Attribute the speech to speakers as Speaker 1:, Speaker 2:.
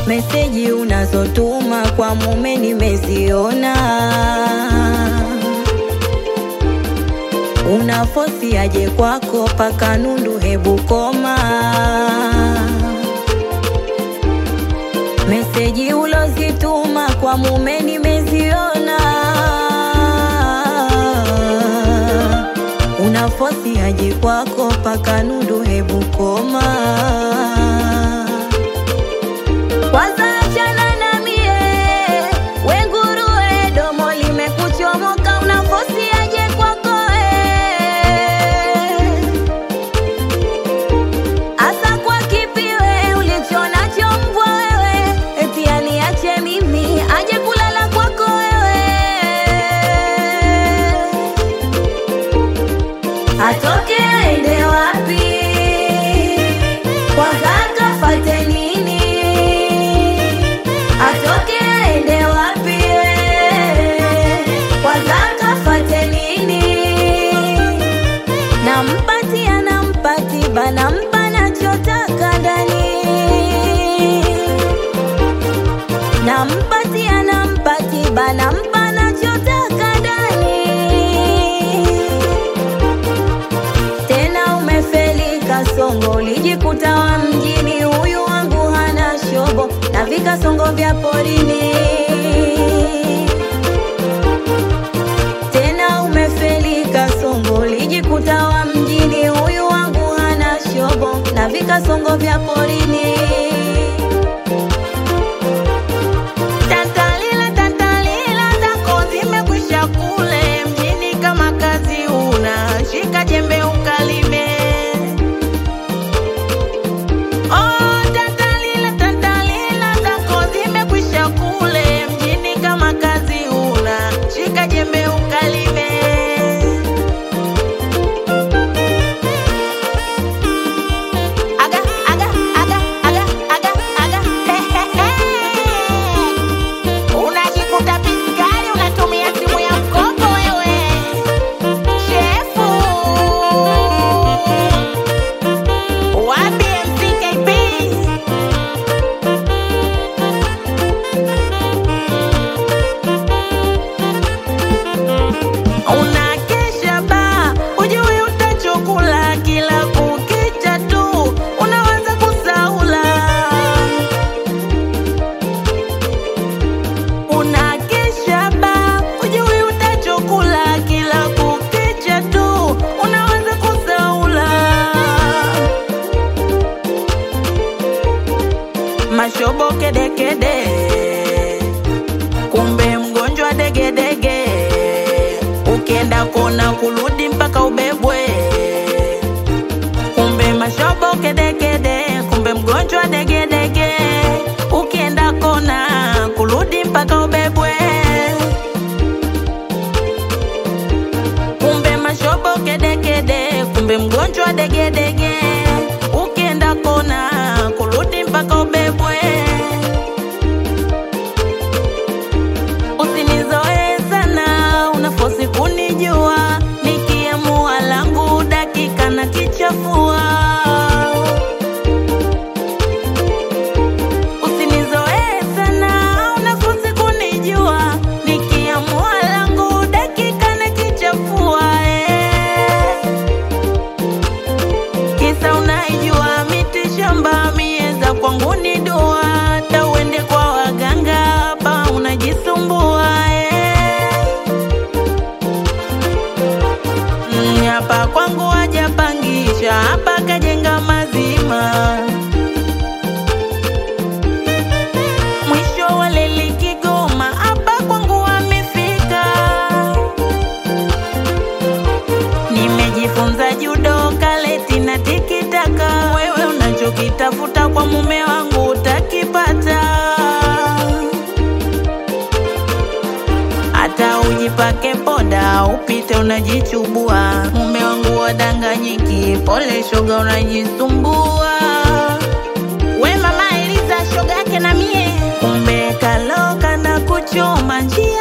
Speaker 1: meseji unazotuma kwa mume nimeziona, unafosi aje kwako paka nundu, hebu koma. Meseji ulozituma kwa mume nimeziona, unafosi aje kwako paka nundu, hebu koma. Kwanza achana na mie, we nguruwe, domo limekuchomoka, unafosi aje kwako eh. Asa kwa kipiwe ulichonacho mbwa wewe, eti aniache mimi aje kulala kwako wewe. Atoke aende wapi? Kwanza kafate nini? Atoke aende wapi? Kwanza kafate nini? Nampatia nampati bana mpa nachotaka ndani Nampatia nampati bana mpa nachotaka ndani Tena umefeli kasongo ulijikuta wa mjini huyu wangu hana shobo na vikasongo vya porini tena umefeli kasongo ulijikuta wa mjini huyu wangu hana shobo na vikasongo vya porini
Speaker 2: Tantalila, tantalila zako zimekwisha kule mjini, kama kazi una shika jembe ukalime. Oh, tantalila, tantalila zako zimekwisha kule mjini, kama kazi una shika jembe ukalime. Aga, aga, aga, aga, aga, aga. He, he, he. Unajikuta piskari unatumia simu ya mkopo wewe. Shefu. Wapi MCKP? Unakesha ba, hujui utachokula kila kukicha tu, unawaza kusaula. Unakesha ba, hujui utachokula kila kukicha tu, unawaza kusaula. Mashobo kedekede, kumbe mgonjwa degedege, ukienda kona kurudi mpaka ubebwe. Kumbe mashobo kedekede, kumbe mgonjwa degedege, ukienda kona kurudi mpaka ubebwe. Kumbe mashobo kedekede, kumbe mgonjwa degedege, ukienda kona kurudi mpaka ubebwe. Usinizoe sana, unafosi kunijua, nikiamua langu dakika na kichafua. Usinizoe sana, unafosi kunijua, nikiamua langu dakika na kichafua. Eh. Kisa unaijua miti shamba mieza kwangu ni dua, hata uende kwa waganga hapa unajisumbua eh. Mm, Hapa kwangu hajapangisha, hapa kajenga mazima. Mwisho wa leli Kigoma, hapa kwangu amefika. Nimejifunza judo, kaleti na tikitaka. Wewe unachokitafuta kwa mume wangu utakipata, hata ujipake poda upite unajichubua. Mume wangu wadanganyiki, pole shoga, unajisumbua. We mama Eliza, shoga yake na mie, kumbe kaloka na kuchoma njia